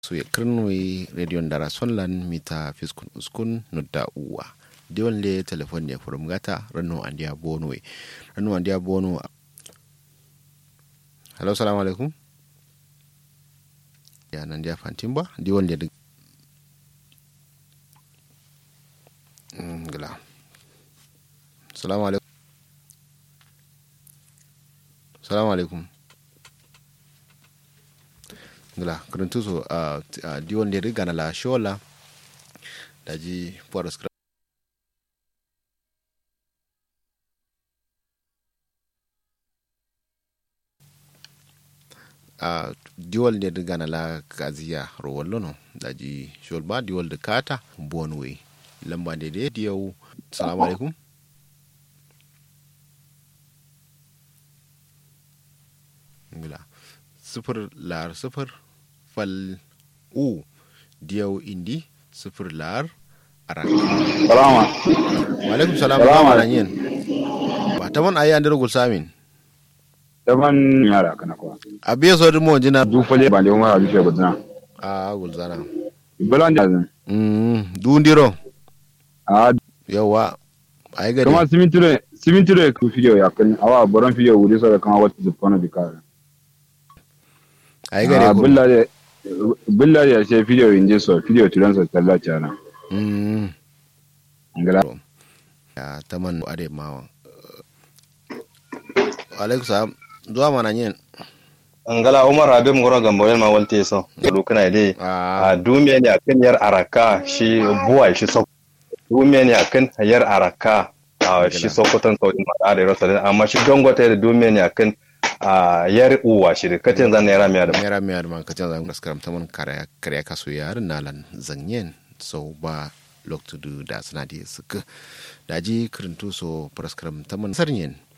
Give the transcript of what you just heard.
so ye kirnwe radio ndara sonlan mita fiskun uskun nudda uwa diwan le telefon ne furum gata rano andiya bonwe rano andiya bono hello salamu alaikum ya nan dia fantimba diwan le gila salamu alaikum salamu alaikum ngila kuruntu so a uh, diwon da riga na la shola da ji forest a diwal da riga na la kaziya rowallo no da ji shol ba diwal da kata bonwe lamba da dai diyau salamu alaikum ngila sifir lar sifir fal u diyau indi sifir lar ara salama wa alaikum salam Salama. ba yin ba ta man ayi andir gul samin daban yara kana kwa abiya so mo jina du fale ba le umara bi shego dana a gul zana balan da zan mm du ndiro a yawa ayi gari kuma simintire simintire ku fiyo ya kan awa boron fiyo wuri so kan wata zupana bi ka ayi gari ko billa de billa ya ce fiyo inje so fiyo turan so talla chana mm ngala ya taman ade mawa wa alaikum salam zuwa mana yin angala umar abin ngoro gambo yel ma walte so lu kana dai a a dumiya ne akan yar araka shi buwa shi so dumiya ne akan yar araka a shi sokoton saudi ma da rasa da amma shi dongote da dumiya ne akan a yar uwa shi da katin zan naira miya da mera mera man ka canza gaskaram ta man kare kare kaso yarin nalan zanyen so ba lok to do da suna da suka daji kirintu so praskaram ta man sarnyen